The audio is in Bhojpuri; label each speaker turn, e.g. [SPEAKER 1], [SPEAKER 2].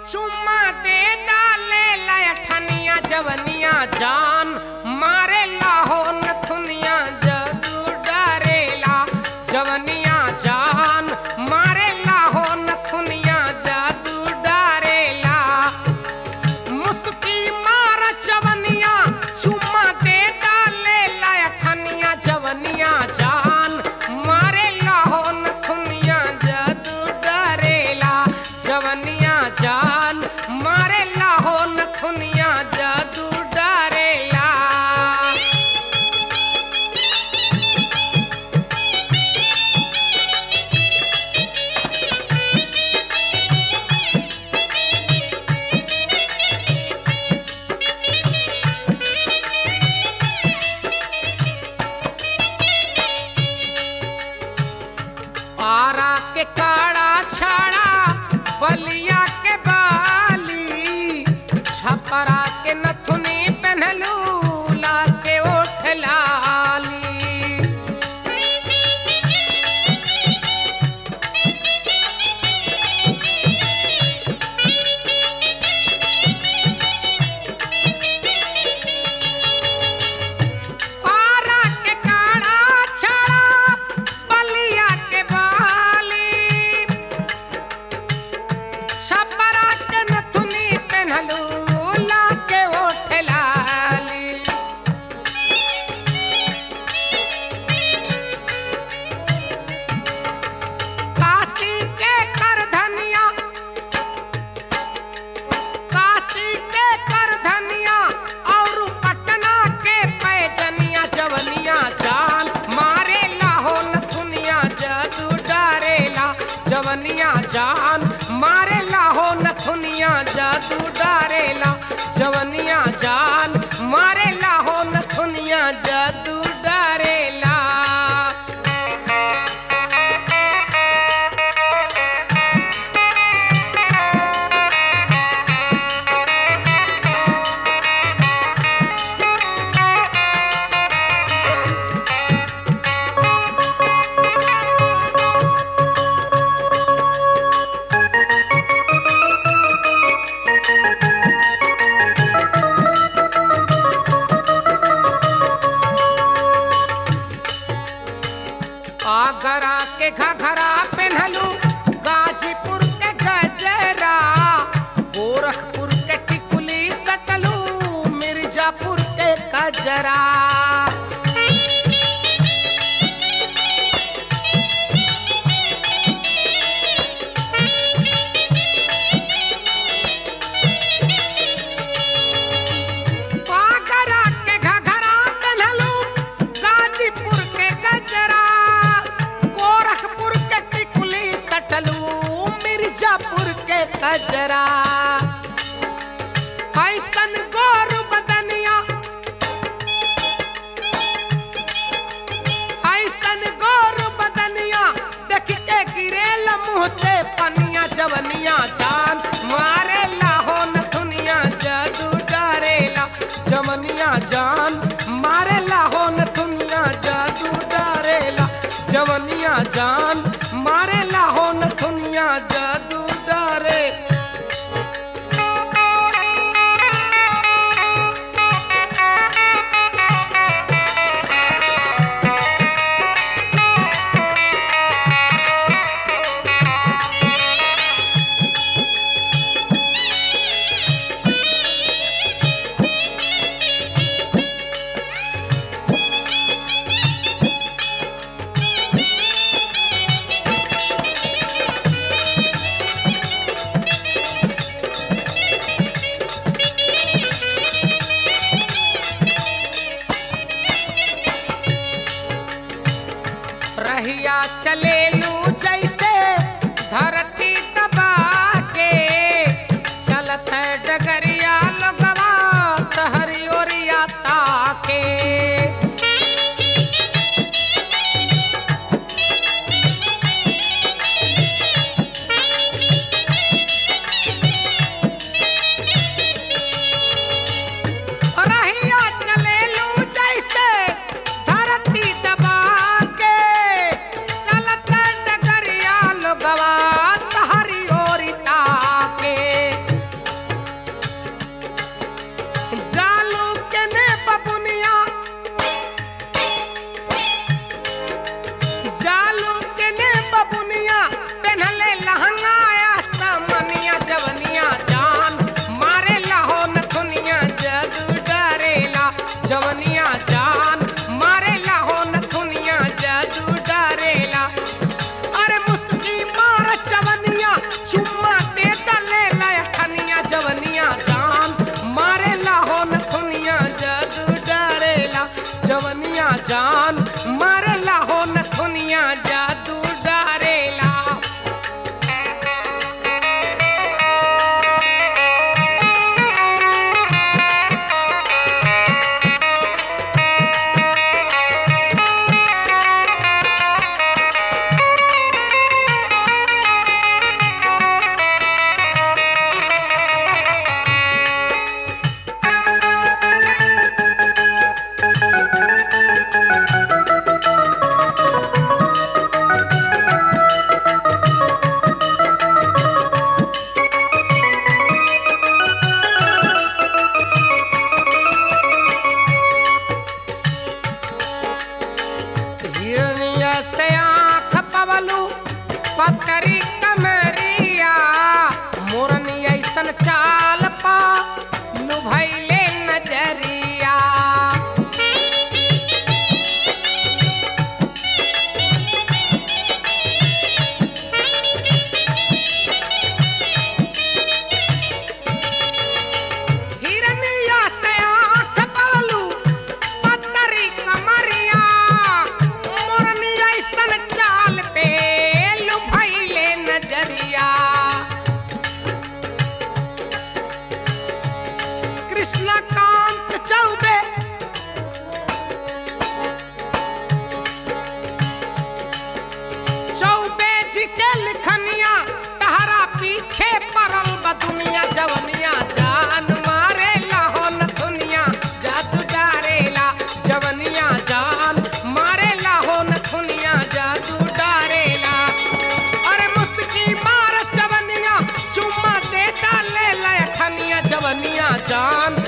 [SPEAKER 1] चुम्मा दे डाले लठनिया जवनिया जान मारे लाहो नथुनिया जदू डरेला जवनिया जान मारे लाहो नथुनिया जदू डरेला मुस्की मार जवनिया चुम्मा दे डाले लठनिया जवनिया जान मारे लाहो नथुनिया जदू डरेला जवनिया जान मारे लाहो नथुनिया जदू डरेला आरा के काड़ा छाड़ा बलिया के बाली छपरा के नथुनी पहनलू ला के ओठ लाली आरा के काड़ा छाड़ा बलिया के बाली छपरा के नथुनी पहनलू ला के ओठ लाली काशी के कर धनिया काशी के कर धनिया और पटना के पैजनिया जवनिया जान मारे लाहो नथुनिया जदू डरेला जवनिया जान मारे लाहो नथुनिया जदू डरेला जवनिया जान मारे लाहो नथुनिया जदू डरेला आगरा के घघरा पहनलू गाजीपुर के गजरा गोरखपुर के टिकुली सटलू मिर्जापुर के कजरा आगरा के घघरा पहनलू गाजीपुर के गजरा गोरखपुर के टिकुली सटलू मिर्जापुर के कजरा ऐसन गोर बदनिया ऐसन गोर बदनिया देख के गिरेल मुंह से पनिया जवनिया चांद मारे लाहो नथुनिया जदू डरेला जवनिया जान मारे लाहो नथुनिया जदू डरेला जवनिया जान मारे लाहो नथुनिया जदू डरे रहिया चले लू जैसे धरती दबा के चलत है डगरिया लोगवा तहरी ओरिया ताके रहिया चले लू जैसे धरती दबा के चलत पवलू पतरी कमरिया मोरनी ऐसन चाल पा लुभैले नजरिया हिरनिया से आँख पवलू पतरी कमरिया मोरनी ऐसन चाल पे लुभैले नजरिया कृष्णकांत चौबे चौबे जी के लिखनिया तहरा पीछे पड़ल बा दुनिया जवनिया जान मारे हो न दुनिया जादू डारेला जवनिया जान मारे हो न दुनिया जादू डारेला अरे मुस्की मार जवनिया चुम्मा दे डाले लखनिया जवनिया जान